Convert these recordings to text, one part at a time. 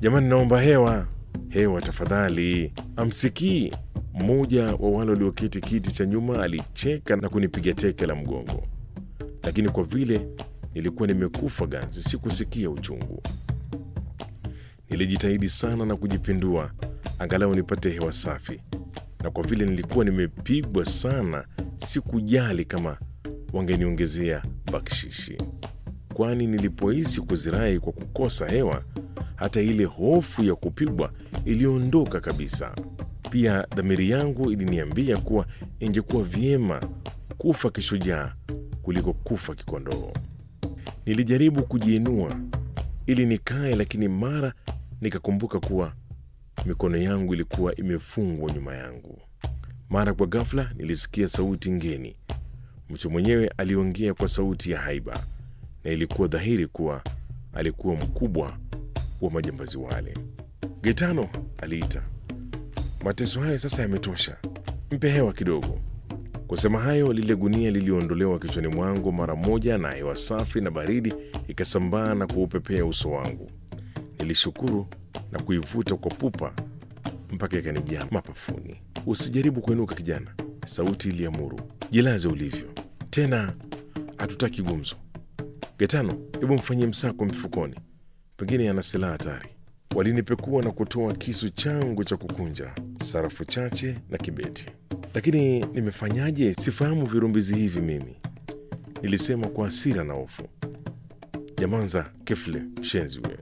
Jamani, naomba hewa, hewa tafadhali. Amsikii mmoja wa wale walioketi kiti cha nyuma alicheka na kunipiga teke la mgongo, lakini kwa vile nilikuwa nimekufa ganzi, sikusikia uchungu. Nilijitahidi sana na kujipindua angalau nipate hewa safi, na kwa vile nilikuwa nimepigwa sana, sikujali kama wangeniongezea bakshishi, kwani nilipohisi kuzirai kwa kukosa hewa, hata ile hofu ya kupigwa iliondoka kabisa. Pia dhamiri yangu iliniambia kuwa ingekuwa vyema kufa kishujaa kuliko kufa kikondoo. Nilijaribu kujiinua ili nikae, lakini mara nikakumbuka kuwa mikono yangu ilikuwa imefungwa nyuma yangu. Mara kwa ghafla nilisikia sauti ngeni. Mtu mwenyewe aliongea kwa sauti ya haiba, na ilikuwa dhahiri kuwa alikuwa mkubwa wa majambazi wale. Gaetano, aliita, mateso haya sasa yametosha, mpe hewa kidogo. Kusema hayo, lile gunia liliondolewa kichwani mwangu mara moja, na hewa safi na baridi ikasambaa na kuupepea uso wangu. Nilishukuru na kuivuta kwa pupa mpaka ikanijaa mapafuni. Usijaribu kuinuka kijana, sauti iliamuru. Jilaze ulivyo, tena hatutaki gumzo. Getano, hebu mfanyie msako mifukoni, pengine ana silaha hatari. Walinipekua na kutoa kisu changu cha kukunja, sarafu chache na kibeti. Lakini nimefanyaje? Sifahamu virumbizi hivi mimi, nilisema kwa hasira na hofu. Nyamanza kefle, mshenzi wewe!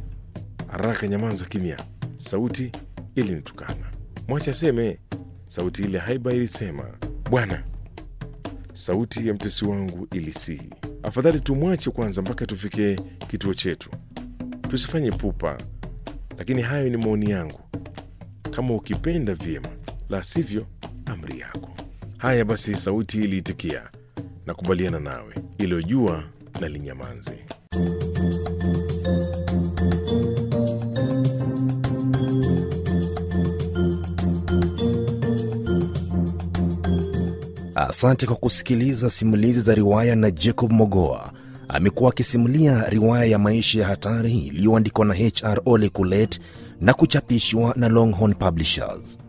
Haraka nyamanza kimya! Sauti ilinitukana. Mwacha seme, sauti ile haiba ilisema. Bwana, sauti ya mtesi wangu ilisihi, afadhali tumwache kwanza mpaka tufike kituo chetu, tusifanye pupa. Lakini hayo ni maoni yangu, kama ukipenda vyema, la sivyo amri yako. Haya basi, sauti iliitikia, nakubaliana nawe, ilojua na linyamanze. Asante kwa kusikiliza simulizi za riwaya na Jacob Mogoa. Amekuwa akisimulia riwaya ya maisha ya hatari iliyoandikwa na HR Ole Kulet na kuchapishwa na Longhorn Publishers.